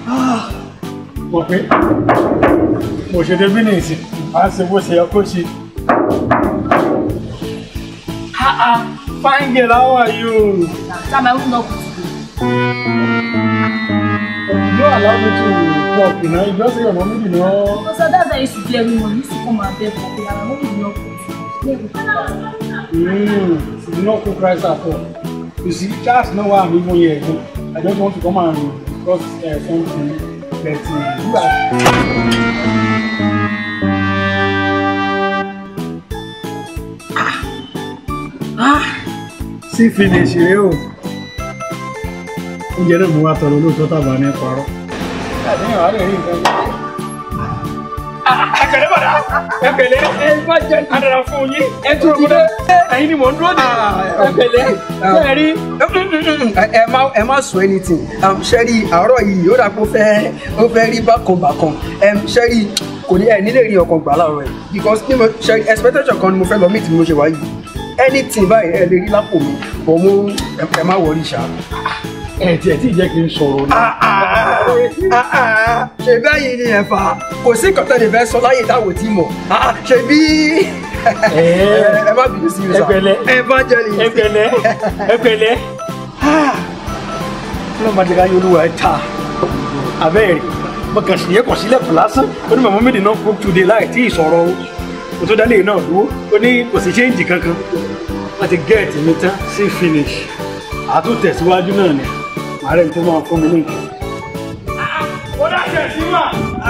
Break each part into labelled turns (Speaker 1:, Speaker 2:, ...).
Speaker 1: mọ̀ pé mo ṣe débí ní ìsìn á ṣe bó ṣe yẹ kó ṣe. Fine girl, how are you?
Speaker 2: Sam, I will not put you.
Speaker 1: You don't allow me to talk, you know. You just say your mommy, you know.
Speaker 2: Because that's why I used to play every morning. used to come and beg for me, and my mom will not put you.
Speaker 1: Mm, she did not cook rice at all. You see, that's not why I'm even here. you know. I just want to come and discuss uh, something. But uh, you are. Ah, sí finish rèé o. Oúnjẹ náà mo wá tọrọ lóòótọ́ tàbá ní parọ́. Àdéhùn àárẹ̀ rí nǹkan jẹ́. Ẹ̀kẹ̀lẹ́ bàdá, ẹ̀kẹ̀lẹ́ ẹ bá jẹ́ àdàrà fún yín. Ẹ tún ọmọdé, ẹ̀yin ni mò ń dúró dè. Ẹ̀kẹ̀lẹ́, ṣé ẹ rí?
Speaker 3: ẹ má ẹ má sọ anything um, ṣẹ́rí àárọ̀ yìí ó dàpọ̀ fẹ́ ó fẹ́ rí bákanbàkan um, ṣẹ́rí kò ní ẹ nílé rí ọkàn gbà láàárọ̀ yìí because ní mo ṣẹ́rí expectation kan ni mo fẹ́ lọ meet bí mo ṣe wá yìí anything báyìí ẹ lè rí lápò mi bọ̀ mo ẹ ẹ má wọrí ṣá.
Speaker 1: Ẹ tiẹ̀ tí ì jẹ́ kí n sọ̀rọ̀ ni.
Speaker 3: ṣe bẹ́yìn ni ẹ̀fà kò sí nǹkan tẹ́lẹ̀ fẹ́ sọ láyé táwọn tí mọ̀ Ah, ṣe bí ẹ ẹ má bínú sí mi sá
Speaker 1: Ẹgbẹ̀lẹ́.
Speaker 3: evangelist
Speaker 1: Ẹ̀kẹ̀lẹ́, ẹ̀kẹ̀lẹ́. Ọlọ́mọdé ká yóò lúwa ẹ̀ ta. Abẹ́rẹ́ mo kàn sí ẹ̀kọ́ sílẹ̀ kù lásán. Ó ní màmá mi dì náà cook today láì tí ì sọ̀rọ̀ o. Kò tó dálé náà dúró. Ó ní kò sí ṣéǹjì kankan. Wọ́n ti gẹ́ẹ̀tì mi tán sí finish. Àtúntẹ̀síwájú náà ni. Màá rẹ̀ tó máa fún mi ní nǹkan. Ó dáṣẹ̀ sí mà.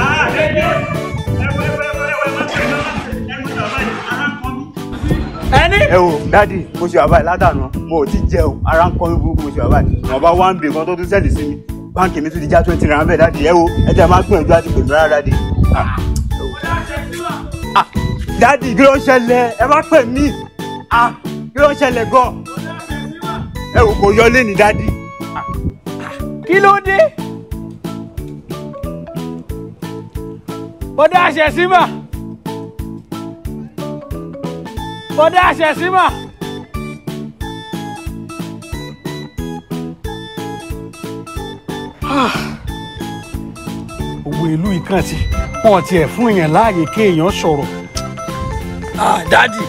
Speaker 1: Ẹni.
Speaker 4: ẹ wo dádì mo ṣe wà báyìí ládàánú mo ò ti jẹun ara ń kọ́ mi burúkú mo ṣe wà báyìí wọn bá one bill kan tó tún sẹ́ẹ̀dì sí mi báńkì mi tún ti já twenty naira bẹ́ẹ̀ dádì ẹ wo ẹ jẹ́ máa gbìyànjú àti pèmí rárá dádì. Ah, ẹ wo. Ah, dádì kí ló ń ṣẹlẹ̀ ẹ má pè mí Ah, kí ló ń ṣẹlẹ̀ gan ẹ wò kò yọlé ní dádì.
Speaker 1: kí ló dé bọ́dá àṣẹ símà bọ́dá àṣẹ símà. gbogbo ìlú ìkan tí wọn tiẹ̀ fún èèyàn láàyè kéèyàn sọ̀rọ̀
Speaker 5: dadi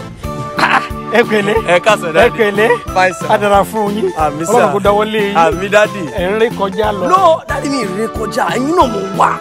Speaker 1: ẹ pẹ̀lẹ́
Speaker 5: ẹ káàsán
Speaker 1: ẹ
Speaker 5: dadi
Speaker 1: pẹ̀lẹ́
Speaker 5: fine sir
Speaker 1: adara fún yín
Speaker 5: Àmín, sir.
Speaker 1: Ọlọ́run kò dáwọ́ lé yín
Speaker 5: àmì dadi.
Speaker 1: ẹ ń rí kọjá lọ
Speaker 5: no dadi mi rè kọjá ẹ̀yin náà mo wà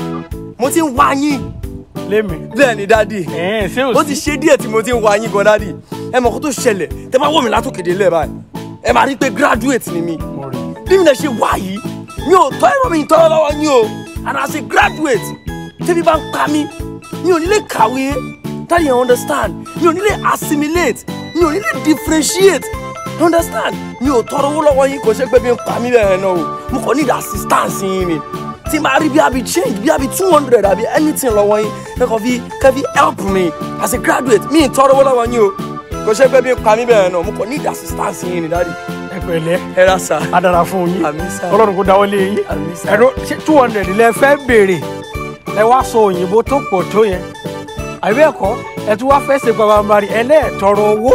Speaker 5: mo ti ń wá yín
Speaker 1: lémi
Speaker 5: bẹ́ẹ̀ ni dadi
Speaker 1: ẹ ṣé
Speaker 5: ó
Speaker 1: ò
Speaker 5: ti
Speaker 1: sí
Speaker 5: ṣe díẹ̀ tí mo ti ń wá yín gan dadi ẹ mọ̀ kó tó ṣẹlẹ̀ tẹ bá wọ̀ mí látòkèdè lẹ̀ báyìí ẹ máa rí i pé graduate ni mi
Speaker 1: mo rí
Speaker 5: bí mi lè ṣe wà yìí mi ò tọ́ ẹ̀rọ mi tọ́ lọ́wọ́ yín o and as a graduate tẹ́bí bá ń pa mí mi ò ní lè kàwé that you understand mi ò ní lè assimilate mi ò ní lè differentiate you understand mi ò tọrọ owó lọ́wọ́ yín kò ṣe pé bí ń pa mí bẹ́ẹ̀ náà o mo kàn need assistance yín ni tí máa rí bí abi change bí abi two hundred àbí anything lọ́wọ́ yín kẹ́kọ̀ọ́ fi kẹ́fi help me as a graduate mi ì tọrọ owó lọ́wọ́ yín o kò ṣe pé bí ń pa mí bẹ́ẹ̀ náà mo kàn need assistance yín ni dáàdi
Speaker 1: ẹ pẹ̀lẹ́
Speaker 5: ẹ ra sa
Speaker 1: adara fún yín
Speaker 5: Àmín, sir.
Speaker 1: Ọlọ́run kò dáwọ́ lé yín
Speaker 5: Àmín, sir.
Speaker 1: ẹ̀rọ ṣé two hundred lẹ fẹ́ béèrè ẹ wá sọ òyìnbó tó pọ̀ tó yẹn àbí ẹ̀kọ́ ẹ tún wá fẹ́ ṣe pàpàmbarì ẹlẹ́ẹ̀tọrọ owó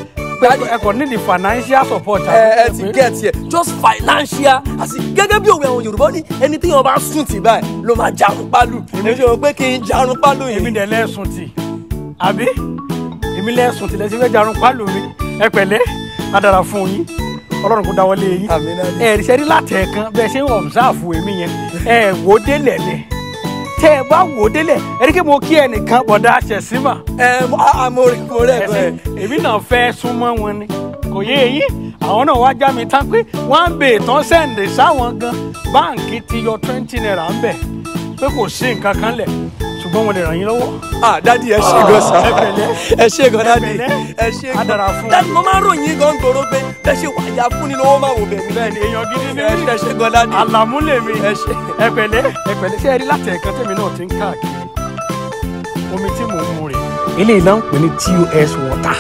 Speaker 1: ẹ kò ní the financial support.
Speaker 5: ẹ ẹ ti get here just financial àti gẹ́gẹ́ bí òwe àwọn yorùbá ní ẹni tí wọn bá sùn tì báyìí ló máa jarun pálù èmi ṣe wọn pé kí n jarun pálù
Speaker 1: èmi
Speaker 5: yìí.
Speaker 1: dẹ̀ lẹ́sùn tì àbí èmi lẹ́sùn tì lẹ́sìn fẹ́ jarun pálù mi ẹ pẹ̀lẹ́ adara fún yín Ọlọ́run kò dáwọ́ lé yín
Speaker 5: Àmín, Daddy.
Speaker 1: ẹ rí sẹ́rí látẹ̀ẹ̀kan bẹ́ẹ̀ ṣe ń ọ̀bùsáàfù èmi yẹn ẹ wò ó délẹ̀ lẹ̀ tẹ́ ẹ bá wò ó délẹ̀ ẹ rí kí mo kí ẹnìkan bọ̀dá àṣẹ̀símà
Speaker 5: ẹ mo a- mo rí mo rí ẹgbẹ
Speaker 1: ẹsẹ̀ èmi náà fẹ́ súnmọ́ wọn ni kò yé eyín àwọn náà wá já mi tán pé wọ́n ń bè tán sẹ́ǹdẹ̀ sáwọn gan báǹkì ti yọ twenty naira ń bẹ̀ pé kò sí nǹkan kan lẹ̀ ṣùgbọ́n mo lè ràn yín lọ́wọ́.
Speaker 5: ah dadi ẹ ṣe gan sa
Speaker 1: ẹ pẹ̀lẹ́.
Speaker 5: ẹ ṣe gan dadi
Speaker 1: pẹ̀lẹ́.
Speaker 5: ẹ ṣe
Speaker 1: Á dára fún
Speaker 5: dadi mo máa ń ròyìn gan gbòòrò pé bẹ́ẹ̀ ṣe wà ya fún ni lọ́wọ́ máa wò bẹ́ẹ̀ mi
Speaker 1: bẹ́ẹ̀ ni èèyàn gidi ni
Speaker 5: ẹ
Speaker 1: mí.
Speaker 5: ṣe- ẹ ṣe gan dadi
Speaker 1: àlàmú lèmi
Speaker 5: ẹ ṣe
Speaker 1: ẹ pẹ̀lẹ́ ẹ pẹ̀lẹ́ ṣé ẹ rí láti ẹ̀kan tèmi náà ti ń káàkiri omi tí mò ń mu rè eléyìí náà ń pè ní tus water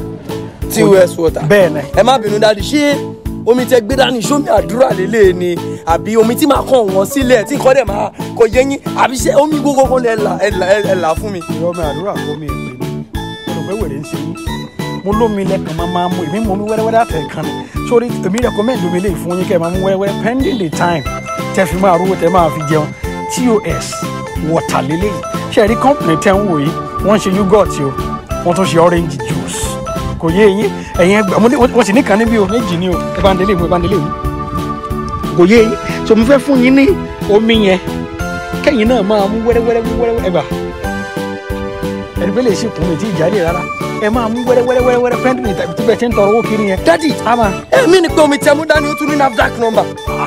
Speaker 5: tus water
Speaker 1: bẹ́ẹ̀ ni
Speaker 5: ẹ má bínú dadi ṣé omi tẹ gbé dání sómi àdúrà lélẹ̀ ni àbí omi tí màá kàn wọ́n sílẹ̀ tí nǹkan dẹ̀ máa kọ yé yín àbí ṣé omi gbogbo kan lẹ là ẹ là ẹ là fún mi.
Speaker 1: ìrọ̀ mi àdúrà kó mi èpè ni mo rò pé wèrè ń ṣe yín mo lómi lẹ́kàn máa máa mú èmi mú mi wẹ́rẹ́wẹ́rẹ́ àtẹ̀kan ni sórí èmi recommend omi lè fún yín kẹ́ ẹ̀ máa mú wẹ́rẹ́wẹ́rẹ́ pending the time tẹ́ fi máa rówó tẹ́ máa fi jẹun tos water lélẹ́yìí ṣe rí company tẹ́ ń wò yìí wọ́n ń ṣe yogurt o wọ́n tún ṣe orange juice kò yé yín ẹ̀yin ẹgbẹ́ mo ní wọ́n sì ní kan níbí o méjì ni o ẹ bá ń délé mi ẹ bá ń délé mi kò yé yín so mo fẹ́ fún yín ní omi yẹn kẹ́yìn náà máa mú wẹ́rẹ́wẹ́rẹ́ wẹ́rẹ́wẹ́rẹ́ ẹ bá ẹni pé lè ṣe kùn mí tí ìjà lè rárá ẹ máa mú wẹ́rẹ́wẹ́rẹ́ pẹ́ntì mi tàbí tí bẹ́ẹ̀ ṣe ń tọrọ owó kiri yẹn.
Speaker 5: dadi
Speaker 1: ama
Speaker 5: èmi ni pé omi tẹ mú dání ó tún ní nafdac number.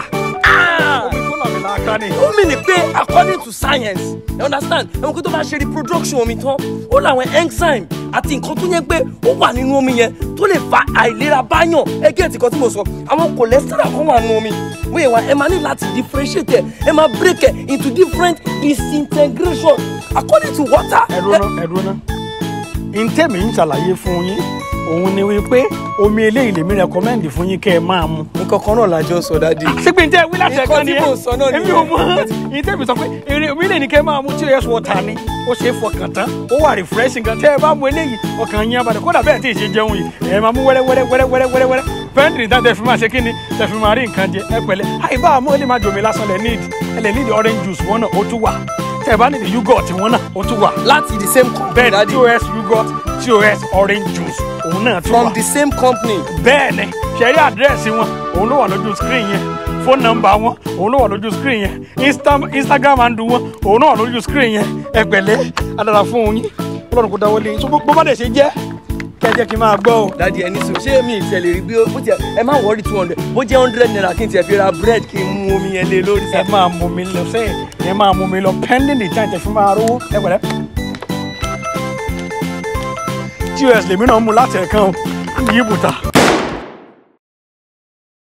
Speaker 5: ó mi ni pé according to science you understand ẹ̀wọ̀n kí tó bá ṣe reproduction omi tán ó láwọn enzyme àti nǹkan tó yẹ pé ó wà nínú omi yẹn tó lè fa àìlera báyàn ẹgẹ́ ẹ̀tì kan tí mo sọ àwọn cholesterol kan wà nínú omi wíyẹn wa ẹ máa ní láti differentiate ẹ ẹ máa break ẹ into different disintegration according to water.
Speaker 1: ẹ̀rọ náà ẹ̀rọ náà ntẹ́mi ń ṣàlàyé fún yín òun ni wípé omi eléyìí lèmi rẹkọmẹ́ndì fún yín kẹ́ ẹ máa mu.
Speaker 5: nǹkan kan náà la jọ sọ dadi.
Speaker 1: sígbìn tẹ́ wí láti ẹ̀ka
Speaker 5: Nǹkan tí
Speaker 1: nìyẹn
Speaker 5: mò ń sọ náà
Speaker 1: èmi
Speaker 5: nìyẹn.
Speaker 1: ò mọ ntẹ́mi sọ pé èrè omi lè ní kẹ́ ẹ máa mu tí o yẹ sọ ta ni ó ṣe é fọkàn tán ó wà refreshing gan tẹ́ ẹ bá mu eléyìí ọkàn yín abalẹ̀ kódà bẹ́ẹ̀ tí ì ṣe jẹun yìí ẹ máa mú wẹ́rẹ́ wẹ́rẹ́ wẹ́rẹ́ wẹ́rẹ́ wẹ́rẹ́ wẹ́rẹ́ pẹ́ntì tán tẹ́ fi máa ṣe kí ni tẹ́ fi máa rí nǹkan jẹ ẹ pẹ̀lẹ́ àyíbá àmọ́ ó lè má jòmí lásán lẹ̀ need ẹ lè need orange juice wọn náà ó tún wà tẹ́ ẹ bá need yogurt wọn náà ó tún wà
Speaker 5: láti the same company
Speaker 1: bẹ́ẹ̀ ni
Speaker 5: dadi
Speaker 1: tos yogurt tos orange juice òun náà tún wà
Speaker 5: from the same company.
Speaker 1: bẹ́ẹ̀ ni ṣẹ̀rí àdírẹ́sì wọn òun ló wà lójú screen yẹn fóònù nọ́mbà wọn òun ló wà lójú screen yẹn Insta- instagram handle wọn òun ló wà lójú screen yẹn ẹ pẹ̀lẹ́ adára fún yín ọlọ́run kò dáwọ́ lé yín so bó bó bá dẹ̀ ṣe jẹ́ kẹ́ ẹ jẹ́ kí n máa gbọ́ o.
Speaker 5: dadi ẹni sọ ṣé mi ìtẹ̀ lè rí bí ó bó tiẹ̀ ẹ má wọrí two hundred bó jẹ́ hundred naira kí n tiẹ̀ fi ra bread kí n mú omi yẹn lé lórí
Speaker 1: ẹ
Speaker 5: sá.
Speaker 1: máa mú mi lọ sẹ́yìn ẹ máa mú mi lọ pending the time tẹ fi máa rówó ẹ pẹ̀lẹ́. tos lèmi náà mú láti ẹ̀kan o yí bùtà.